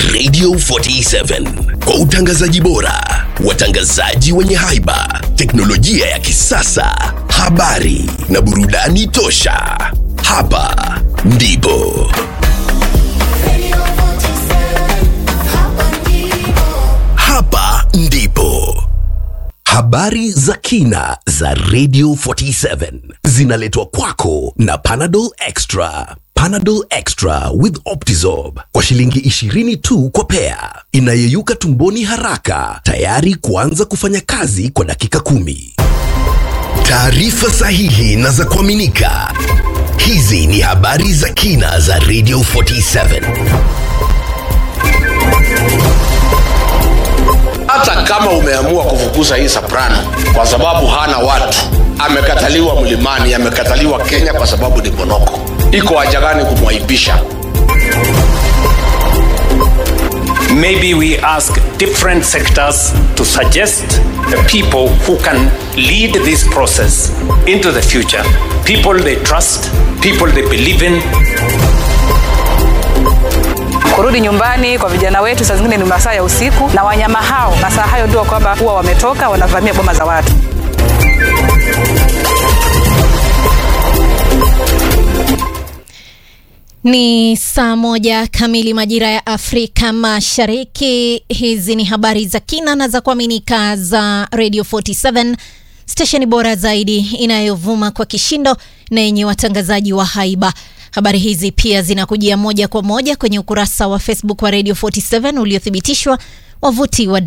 Radio 47 kwa utangazaji bora, watangazaji wenye haiba, teknolojia ya kisasa, habari na burudani tosha. Hapa ndipo hapa ndipo habari za kina za Radio 47 zinaletwa kwako na Panadol Extra. Panadol Extra with Optizorb kwa shilingi 20 tu kwa pea, inayeyuka tumboni haraka, tayari kuanza kufanya kazi kwa dakika kumi. Taarifa sahihi na za kuaminika. Hizi ni habari za kina za Radio 47. hata kama umeamua kufukuza hii soprano kwa sababu hana watu amekataliwa mlimani amekataliwa kenya kwa sababu ni bonoko iko haja gani kumwaibisha Maybe we ask different sectors to suggest the people who can lead this process into the future. People they trust, people they believe in, kurudi nyumbani kwa vijana wetu saa zingine ni masaa ya usiku na wanyama hao masaa hayo ndio kwamba huwa wametoka wanavamia boma za watu Ni saa moja kamili majira ya Afrika Mashariki. Hizi ni habari za kina na za kuaminika za Radio 47 stesheni bora zaidi inayovuma kwa kishindo na yenye watangazaji wa haiba. Habari hizi pia zinakujia moja kwa moja kwenye ukurasa wa Facebook wa Radio 47 uliothibitishwa wavuti wa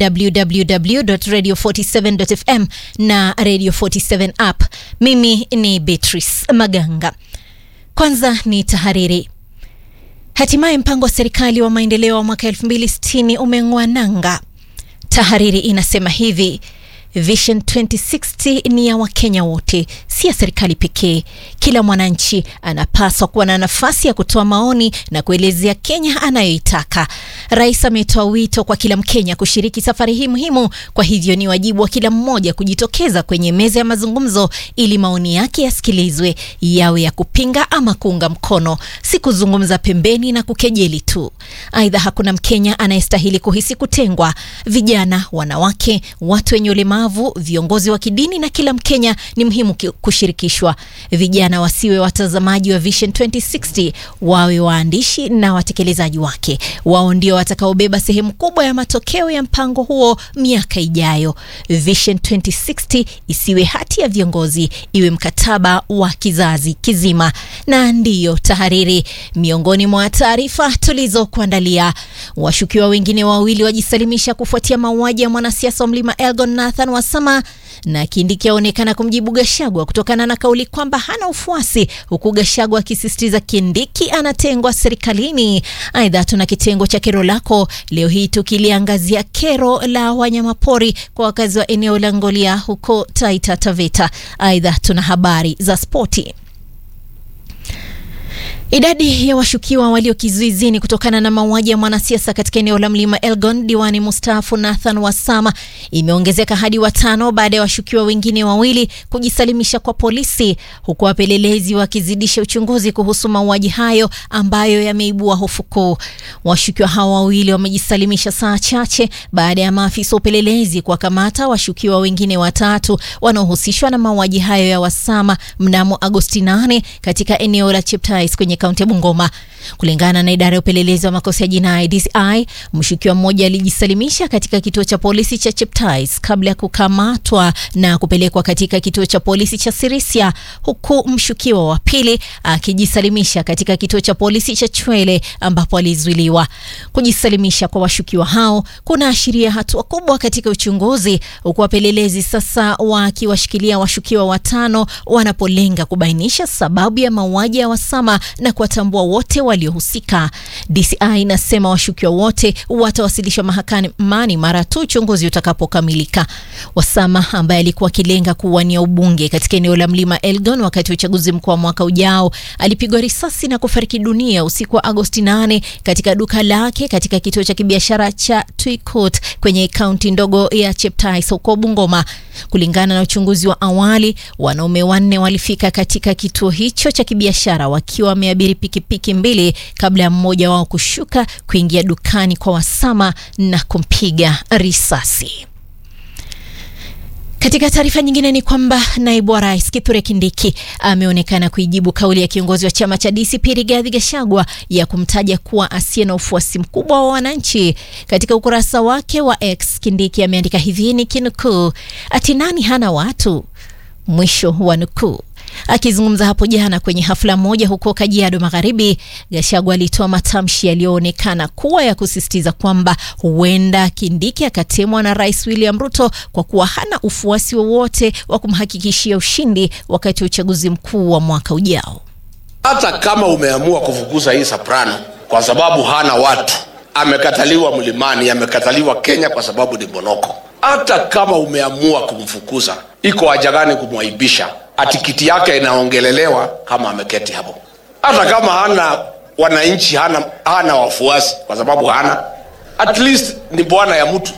www.radio47.fm na Radio 47 app. Mimi ni Beatrice Maganga. Kwanza ni tahariri. Hatimaye mpango wa serikali wa maendeleo wa mwaka 2060 umeng'oa nanga. Tahariri inasema hivi: Vision 2060 ni ya Wakenya wote, si ya serikali pekee. Kila mwananchi anapaswa kuwa na nafasi ya kutoa maoni na kuelezea Kenya anayoitaka. Rais ametoa wito kwa kila Mkenya kushiriki safari hii muhimu, kwa hivyo ni wajibu wa kila mmoja kujitokeza kwenye meza ya mazungumzo ili maoni yake yasikilizwe, yawe ya kupinga ama kuunga mkono, si kuzungumza pembeni na kukejeli tu. Aidha, hakuna Mkenya anayestahili kuhisi kutengwa. Vijana, wanawake, watu wenye ulemavu, viongozi wa kidini na kila Mkenya ni muhimu ki- kushirikishwa. Vijana wasiwe watazamaji wa Vision 2060, wawe waandishi na watekelezaji wake. Wao ndio watakaobeba sehemu kubwa ya matokeo ya mpango huo miaka ijayo. Vision 2060 isiwe hati ya viongozi, iwe mkataba wa kizazi kizima. Na ndiyo tahariri, miongoni mwa taarifa tulizokuandalia, washukiwa wengine wawili wajisalimisha kufuatia mauaji ya mwanasiasa wa Mlima Elgon Nathan Wasama na Kindiki aonekana kumjibu Gashagwa kutokana na kauli kwamba hana ufuasi, huku Gashagwa akisisitiza Kindiki anatengwa serikalini. Aidha, tuna kitengo cha kero lako leo hii tukiliangazia kero la wanyamapori kwa wakazi wa eneo la Ngolia huko Taita Taveta. Aidha, tuna habari za spoti. Idadi ya washukiwa walio kizuizini kutokana na mauaji ya mwanasiasa katika eneo la mlima Elgon, diwani mustaafu Nathan Wasama, imeongezeka hadi watano baada ya washukiwa wengine wawili kujisalimisha kwa polisi, huku wapelelezi wakizidisha uchunguzi kuhusu mauaji hayo ambayo yameibua hofu kuu. Washukiwa hao wawili wamejisalimisha saa chache baada ya maafisa wa upelelezi kuwakamata washukiwa wengine watatu wanaohusishwa na mauaji hayo ya Wasama mnamo Agosti 8 katika eneo la Cheptais kwenye kaunti ya Bungoma. Kulingana na idara ya upelelezi wa makosa ya jinai DCI, mshukiwa mmoja alijisalimisha katika kituo cha polisi cha Cheptais kabla ya kukamatwa na kupelekwa katika kituo cha polisi cha Sirisia, huku mshukiwa wa pili akijisalimisha katika kituo cha polisi cha Chwele ambapo alizuiliwa. Kujisalimisha kwa washukiwa hao kunaashiria hatua kubwa katika uchunguzi, huku wapelelezi sasa wakiwashikilia washukiwa watano wanapolenga kubainisha sababu ya mauaji ya Wasama na kuwatambua wote waliohusika. DCI inasema washukiwa wote watawasilishwa mahakamani mara tu uchunguzi utakapokamilika. Wasama ambaye alikuwa akilenga kuwania ubunge katika eneo la mlima Elgon wakati wa uchaguzi mkuu wa mwaka ujao alipigwa risasi na kufariki dunia usiku wa Agosti 8 katika duka lake katika kituo cha kibiashara cha Tuikot kwenye kaunti ndogo ya Cheptais huko Bungoma. Kulingana na uchunguzi wa awali, wanaume wanne walifika katika kituo hicho cha kibiashara wakiwa wameabiri waliabiri pikipiki mbili kabla ya mmoja wao kushuka kuingia dukani kwa Wasama na kumpiga risasi. Katika taarifa nyingine ni kwamba naibu wa rais Kithure Kindiki ameonekana kuijibu kauli ya kiongozi wa chama cha DCP Rigathi Gachagua ya kumtaja kuwa asiye na ufuasi mkubwa wa wananchi. Katika ukurasa wake wa X, Kindiki ameandika hivi ni kinukuu, ati nani hana watu, mwisho wa nukuu. Akizungumza hapo jana kwenye hafla moja huko Kajiado Magharibi, Gachagua alitoa matamshi yaliyoonekana kuwa ya kusisitiza kwamba huenda Kindiki akatemwa na Rais William Ruto kwa kuwa hana ufuasi wowote wa kumhakikishia ushindi wakati wa uchaguzi mkuu wa mwaka ujao. hata kama umeamua kufukuza hii soprano kwa sababu hana watu amekataliwa mlimani amekataliwa kenya kwa sababu ni bonoko hata kama umeamua kumfukuza iko haja gani kumwaibisha ati kiti yake inaongelelewa kama ameketi hapo hata kama hana wananchi hana, hana wafuasi kwa sababu hana at least ni bwana ya mtu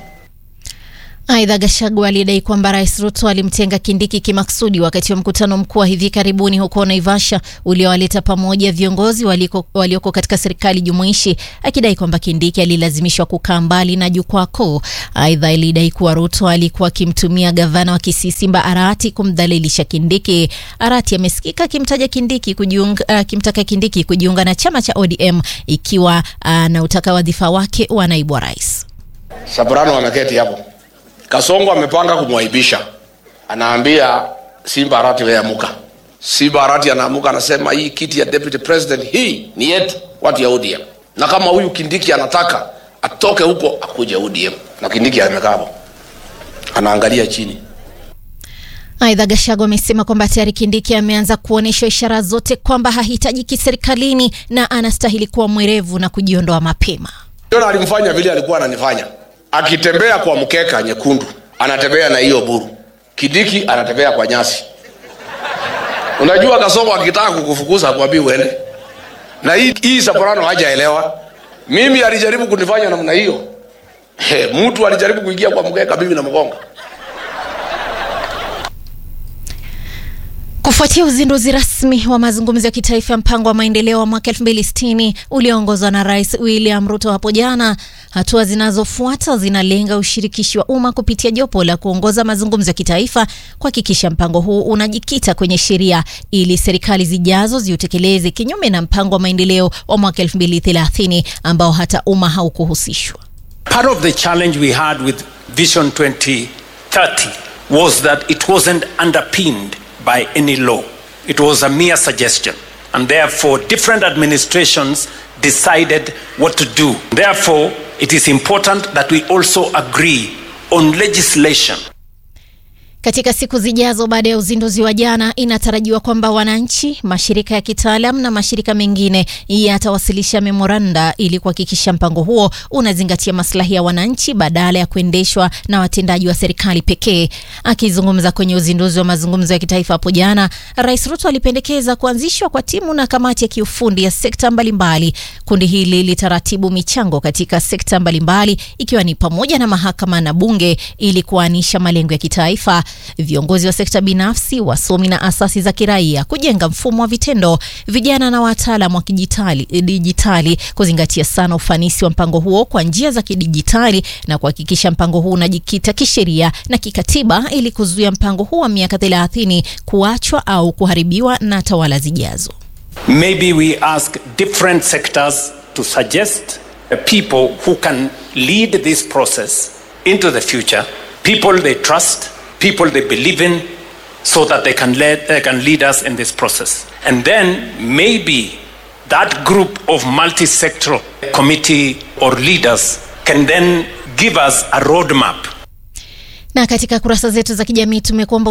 Aidha, Gachagua alidai kwamba Rais Ruto alimtenga Kindiki kimaksudi wakati wa mkutano mkuu wa hivi karibuni huko Naivasha uliowaleta pamoja viongozi waliko, walioko katika serikali jumuishi, akidai kwamba Kindiki alilazimishwa kukaa mbali na jukwaa kuu. Aidha, alidai kuwa Ruto alikuwa akimtumia gavana wa Kisii Simba Arati kumdhalilisha Kindiki. Arati amesikika akimtaja Kindiki kujiunga, akimtaka Kindiki kujiunga na chama cha ODM ikiwa anautaka wadhifa wake wa naibu wa rais. Soprano ameketi hapo. Kasongo amepanga kumwaibisha, anaambia Simba Arati wewe amuka. Simba Arati anaamuka anasema hii kiti ya deputy president hii ni yetu watu ya ODM, na kama huyu Kindiki anataka atoke huko akuje ODM, na Kindiki amekaa hapo anaangalia chini. Aidha, Gachagua amesema kwamba tayari Kindiki ameanza kuonyesha ishara zote kwamba hahitajiki serikalini na anastahili kuwa mwerevu na kujiondoa mapema. Yona alimfanya vile alikuwa ananifanya, akitembea kwa mkeka nyekundu anatembea na hiyo buru, Kindiki anatembea kwa nyasi. Unajua Kasongo akitaka kukufukuza akwambia uende, na hii, hii Soprano hajaelewa. Mimi alijaribu kunifanya namna hiyo. He, mtu alijaribu kuingia kwa mkeka, mimi namgonga. Kufuatia uzinduzi rasmi wa mazungumzo ya kitaifa ya mpango wa maendeleo wa mwaka 2060 ulioongozwa na Rais William Ruto hapo jana, hatua zinazofuata zinalenga ushirikishi wa umma kupitia jopo la kuongoza mazungumzo ya kitaifa kuhakikisha mpango huu unajikita kwenye sheria ili serikali zijazo ziutekeleze, kinyume na mpango wa maendeleo wa mwaka 2030 ambao hata umma haukuhusishwa. Part of the challenge we had with Vision 2030 was that it wasn't underpinned by any law. It was a mere suggestion. And therefore, different administrations decided what to do. Therefore, it is important that we also agree on legislation Katika siku zijazo baada ya uzinduzi wa jana, inatarajiwa kwamba wananchi, mashirika ya kitaalam na mashirika mengine yatawasilisha memoranda ili kuhakikisha mpango huo unazingatia maslahi ya wananchi badala ya kuendeshwa na watendaji wa serikali pekee. Akizungumza kwenye uzinduzi wa mazungumzo ya kitaifa hapo jana, Rais Ruto alipendekeza kuanzishwa kwa timu na kamati ya kiufundi ya sekta mbalimbali. Kundi hili litaratibu michango katika sekta mbalimbali ikiwa ni pamoja na mahakama na bunge ili kuanisha malengo ya kitaifa viongozi wa sekta binafsi, wasomi na asasi za kiraia kujenga mfumo wa vitendo, vijana na wataalam wa kidijitali dijitali, kuzingatia sana ufanisi wa mpango huo kwa njia za kidijitali na kuhakikisha mpango huu unajikita kisheria na kikatiba ili kuzuia mpango huu wa miaka 30 kuachwa au kuharibiwa na tawala zijazo. Maybe we ask different sectors to suggest uh, people who can lead this process into the future, people they trust, people they believe in, so that they can lead, they can lead us in this process. And then maybe that group of multi-sectoral committee or leaders can then give us a roadmap Na katika kurasa zetu za kijamii tumekuomba